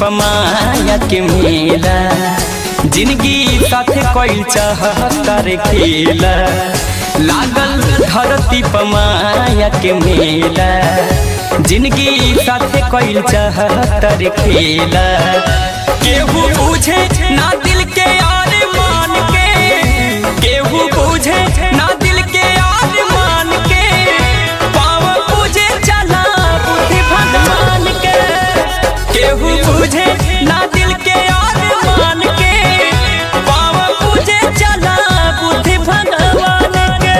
पमाया के मेला जिंदगी साथे कोई चाहतर खेला लागल धरती पमाया के मेला जिंदगी साथे कोई चाहतर खेला केहू बुझे ना दिल के यार मान के केहू बुझे ना दिल के यार मान के पाव पूजे चला बुद्धि भगवान के केहू बुझे ना दिल के यार मान के पाव पूजे चला बुद्धि भगवान के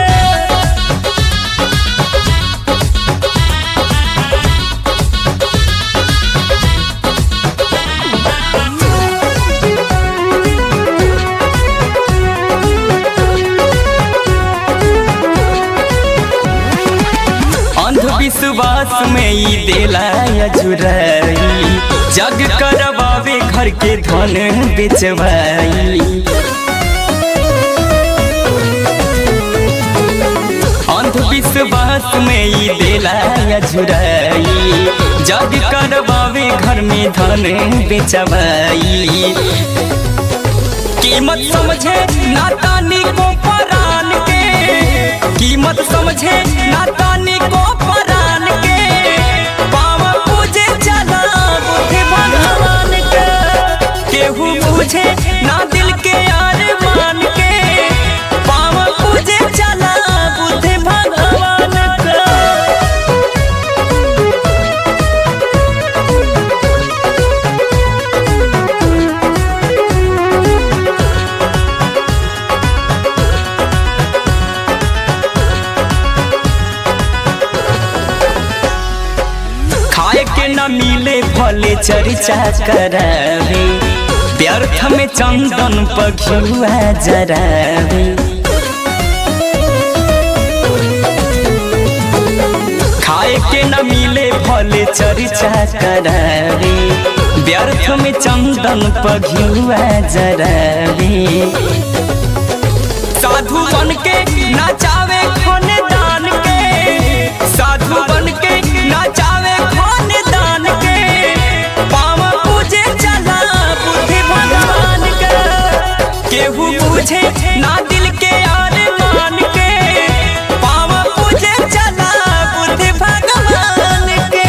अंधविश्वास में ई देला अजुराई जग करवावे घर के धन बेचवाई अंधविश्वास में ई देला अजुराई जग करवावे घर में धन बेचवाई कीमत समझे नातानी को परान के कीमत समझे नातानी को परान के पाव पूजे चला बुद्धि भगवान के केहू पूछे ना दिल के यार मान के पाव पूजे चला बुद्धि भगवान के खाए के न मिले भले चर्चा करावे व्यर्थ में चंदन पखुआ जरावे खाए के न मिले भले चर्चा करावे व्यर्थ में चंदन पघुआ जरावे साधु बन के नाचावे खोने दान के साधु बन के नाचावे खोने दान के पाव पूजे चला बुद्धि भगवान के केहू पूछे ना दिल के यार मान के पाव पूजे चला बुद्धि भगवान के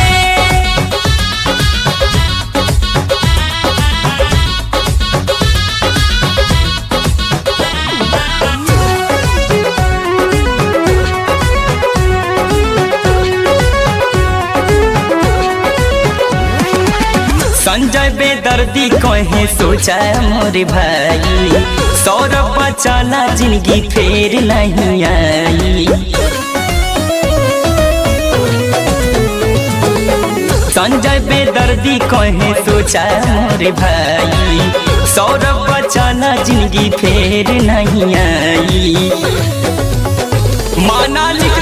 संजय बेदर्दी कहे सोचा मोरे भाई सौरभ बचाला जिंदगी फेर नहीं आई संजय बेदर्दी कहे सोचा मोरे भाई सौरभ बचाला जिंदगी फेर नहीं आई माना लिख